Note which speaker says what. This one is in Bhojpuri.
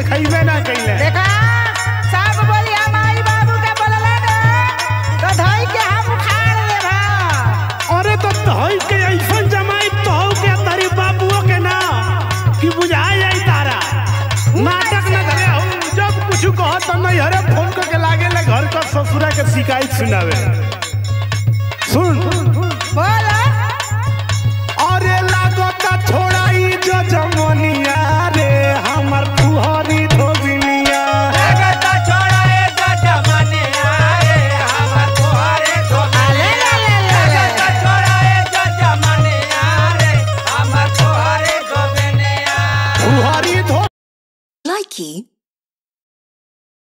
Speaker 1: देखैबे ना कैले
Speaker 2: देखा सब बोली हम आई बाबू के बोलले ने तो धई के हम उखाड़ लेबा
Speaker 1: अरे तो तोहई के ऐसन जमाई तोह के तारी बाबुओ के ना कि बुझा जाई तारा नाटक न करे हो जब कुछ कहत त नहीं हरे फोन करके लागे ले घर का ससुरा के शिकायत सुनावे सुन
Speaker 2: बोल
Speaker 1: अरे लागता छोड़ाई जो जमनिया रे हमर फुहरी धोबिनिया
Speaker 2: ले ले ले ले
Speaker 1: फुहरी धो
Speaker 3: Likey